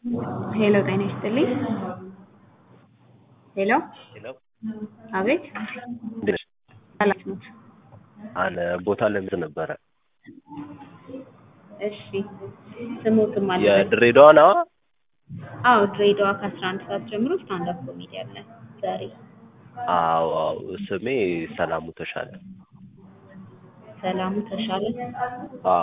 ሄሎ ጤና ይስጥልኝ። ሄሎ ሄሎ አቤት እንዴት ነሽ? ሰላም ኖት? አለ ቦታ ለምዝ ነበረ እሺ ስሙትም አለ የድሬዳዋ ነዋ። አዎ ድሬዳዋ ከአስራ አንድ ሰዓት ጀምሮ ስታንድ አፕ ኮሜዲ አለ ዛሬ አዎ አዎ ስሜ ሰላሙ ተሻለ። ሰላሙ ተሻለ አዎ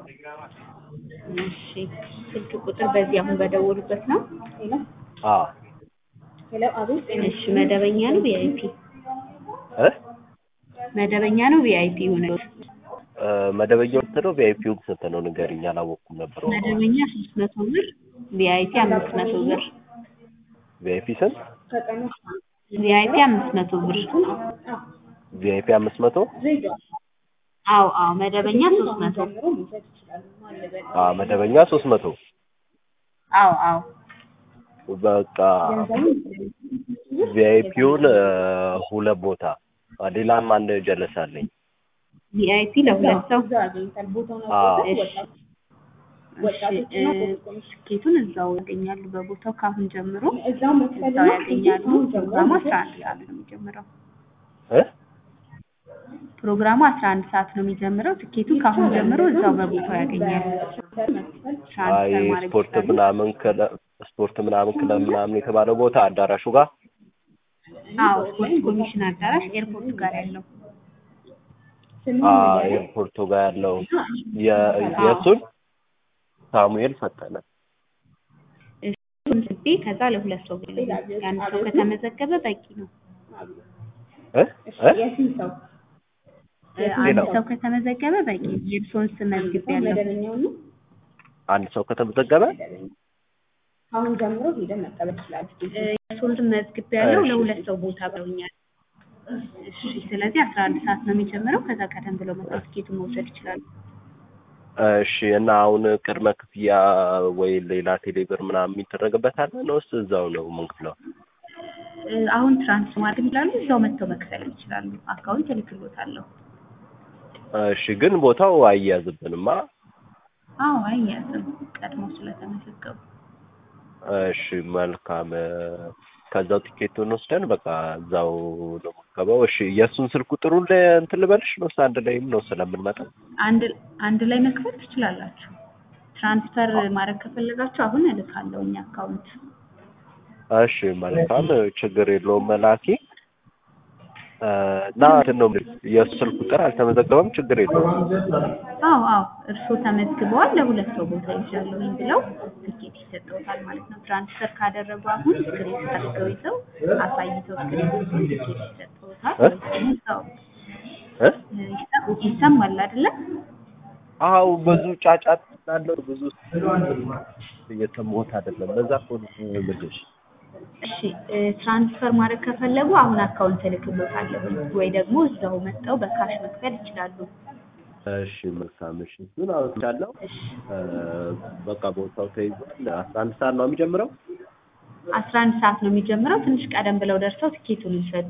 እሺ ስልክ ቁጥር በዚህ አሁን በደወሉበት ነው ሄሎ አዎ ሄሎ አቤት እሺ መደበኛ ነው ቪአይፒ እ መደበኛ ነው ቪአይፒ ሆነ እ መደበኛው ስንት ነው? ቪአይፒው ስንት ነው? ንገሪኝ። አላወቅኩም ነበር። መደበኛ ሶስት መቶ ብር ቪአይፒ አምስት መቶ ብር ቪአይፒ ስንት? ቪአይፒ አምስት መቶ ብር ቪአይፒ አምስት መቶ አዎ አዎ መደበኛ ሶስት መቶ አዎ መደበኛ ሶስት መቶ አዎ አዎ በቃ ቪአይፒውን ሁለት ቦታ ሌላም አንድ ጀለስ አለኝ። ቪአይፒ ለሁለት ሰው አዎ እሺ እሺ እ ትኬቱን እዛው ያገኛሉ በቦታው ካሁን ጀምሮ እዛው ያገኛሉ ፕሮግራሙ አስራ አንድ ሰዓት ነው የሚጀምረው እ ፕሮግራሙ አስራ አንድ ሰዓት ነው የሚጀምረው ትኬቱን ካሁን ጀምሮ እዛው በቦታው ያገኛሉ አይ ትራንስፈር ማድረግ ስፖርት ይችላሉ ምናምን ክለብ ስፖርት ምናምን ክለብ ምናምን የተባለው ቦታ አዳራሹ ጋር አዎ ስፖርት ኮሚሽን አዳራሽ ኤርፖርት ጋር ያለው አዎ ኤርፖርቱ ጋር ያለው የ- የእሱን ሳሙኤል ፈጠነ እሱን ስቤ ከዛ ለሁለት ሰው ብሎ የአንድ ሰው ከተመዘገበ በቂ ነው እ እ እ አንድ ሰው ከተመዘገበ በቂ ነው የእርስዎን ስም መዝግቤያለሁ አንድ ሰው ከተመዘገበ አሁን ጀምሮ ሄደን መቀበል ይችላል። እ የእርስዎን ስም መዝግቤያለሁ እሺ። ለሁለት ሰው ቦታ ብለውኛል እሺ ስለዚህ አስራ አንድ ሰዓት ነው የሚጀምረው ከዛ ቀደም ብለው መጥተው ትኬቱን መውሰድ ይችላሉ እሺ እና አሁን ቅድመ ክፍያ ወይ ሌላ ቴሌብር ምናምን የሚደረግበት አለ ነውስ እዛው ነው የምንከፍለው? እ አሁን ትራንስፈር ማድረግ ይችላሉ እዛው መጥተው መክፈል ይችላሉ አካውንት እልክልዎታለሁ እሺ ግን ቦታው አይያዝብንማ። አዎ አይያዝም ቀድሞ ስለተመዘገቡ እሺ መልካም እ ከዛው ቲኬቱን ወስደን በቃ እዛው ነው የምንገባው። እሺ የእሱን ስልክ ቁጥሩን ለ- እንትን ልበልሽ ነውስ አንድ ላይም ነው ስለምንመጣ? አንድ አንድ ላይ መክፈል ትችላላችሁ ትራንስፈር ማድረግ ከፈለጋችሁ አሁን እልካለሁ እኛ አካውንት እሺ መልካም ችግር የለውም መላኪ እ እና እንትን ነው የምልሽ የእሱ ስልክ ቁጥር አልተመዘገበም ችግር የለውም። አዎ አዎ እርስዎ ተመዝግበዋል ለሁለት ሰው ቦታ ይዣለሁኝ ብለው ትኬት ይሰጠውታል ማለት ነው ትራንስፈር ካደረጉ አሁን ስክሪን አድርገው ይዘው አሳይተው ስክሪን ትኬት ይሰጠውታል እ? ወይ ደግሞ እዛው እ እ ይሰ- ይሰማል አይደለ አው ብዙ ጫጫት ስላለው ብዙ እየሰማሁት አይደለም። በዛ እኮ ነው የምልሽ። እሺ እ ትራንስፈር ማድረግ ከፈለጉ አሁን አካውንት እልክልዎታለሁኝ ወይ ደግሞ እዛው መጥተው በካሽ መክፈል ይችላሉ እሺ መልካም እሺ እሱን አውጥቻለሁ። እሺ እ በቃ ቦታው ተይዟል። አስራ አንድ ሰዓት ነው የሚጀምረው። አስራ አንድ ሰዓት ነው የሚጀምረው ትንሽ ቀደም ብለው ደርሰው ትኬቱን ይውሰዱ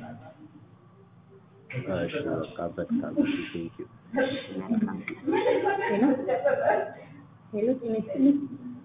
እሺ በቃ በጣም እሺ ቴንኪው። እሺ መልካም ሄሎ ሄሎ ጤና ይስጥልኝ።